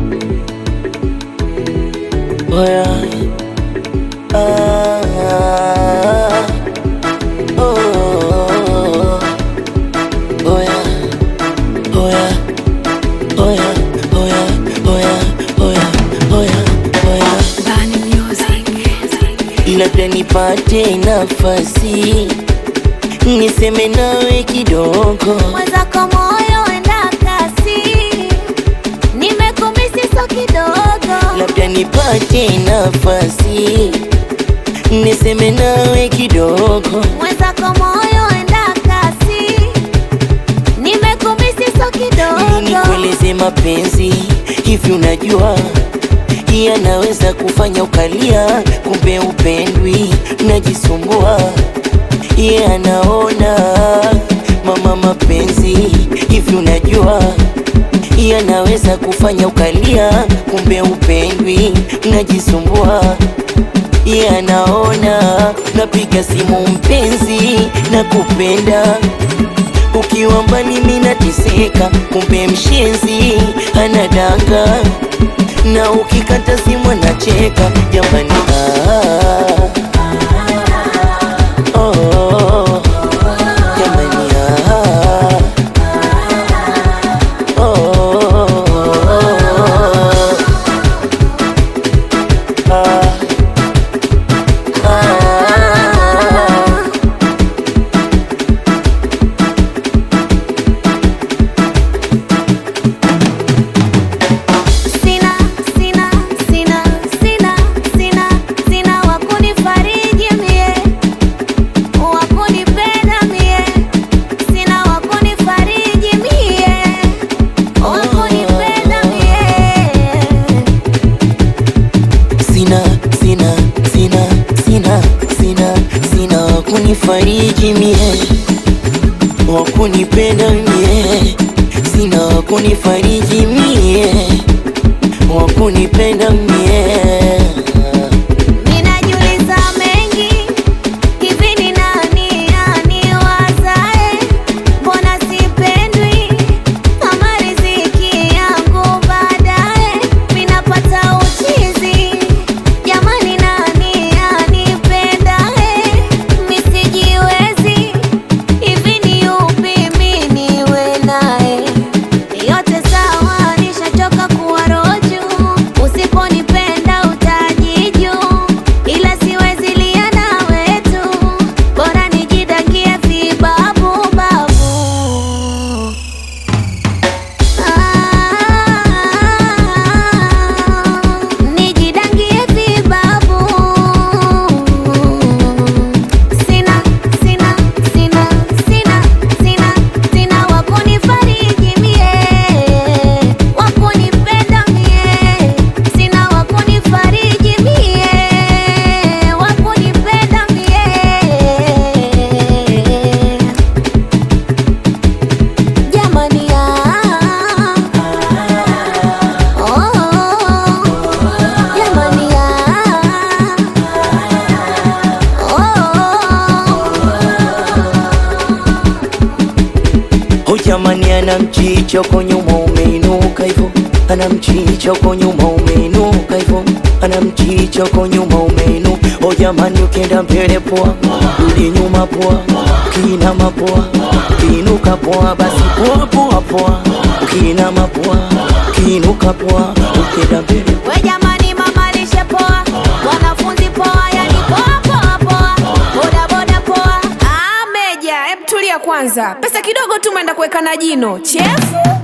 Oya. Ah. Oh. Oya. Oya. Oya. Oya. Oya. Oya. Oya. Oya. Bani Music. labda nipate nafasi niseme nawe kidogo, mwenzako moyo enda kasi, nimekumisi so kidogo, labda nipate nafasi niseme nawe kidogo, mwenzako moyo enda kasi, nimekumisi so ili kidogo, nikueleze mapenzi hivi, unajua yanaweza kufanya ukalia, kumbe upendwi, najisumbua ye anaona mama, mapenzi hivi, unajua yanaweza kufanya ukalia, kumbe upendwi, najisumbua ye anaona napiga simu mpenzi, na kupenda ukiwa mbali mimi nateseka, kumbe mshenzi anadanga, na ukikata simu anacheka. Jamani, ah, oh, jamani, ah, oh, ah, ah. sina sina sina sina sina sina wakunifariji mie, wakunipenda mie, sina wakunifariji mie, wakunipenda mie. Sina, sina, sina, sina, sina, sina wakunifariji mie, wakunipenda mie, sina wakunifariji mie, wakunipenda mie. Ninajiuliza mengi, hivi ni nani aniwazae? Mbona sipendwi kama riziki yangu baadaye minapata uchizi? Jamani, nani anipendae? Misijiwezi, hivi ni yupi mi niwe naye? Yote sawa, nishachoka kuwa roju. Usiponipenda utajiju, ila siwezi lia na wetu, bora nijidakie vibabu babu. Ah, nijidangie vibabu. Sina, sina, sina, sina, sina, sina wakunifariji mie, wakunipenda mie, sina wakunifariji mie, wakunipenda mie. Jamani, ah, oh, jamani, ah, oh. Oh jamani, ana mchicho kwa nyuma umeinuka hivyo, ana mchicho kwa nyuma umeinuka hivyo, ana mchicho kwa nyuma umeinu. Oh jamani, ukienda mbele poa, rudi nyuma poa, ukiinama poa, ukiinuka poa, basi poa poa poa, ukiinama poa, ukiinuka poa, ukienda mbele We jamani, mama lishe poa, wanafunzi poa, yani poa poa poa, boda boda poa. Ah, Meja, hebu tulia kwanza. Pesa kidogo tu umeenda kuweka na jino chefu.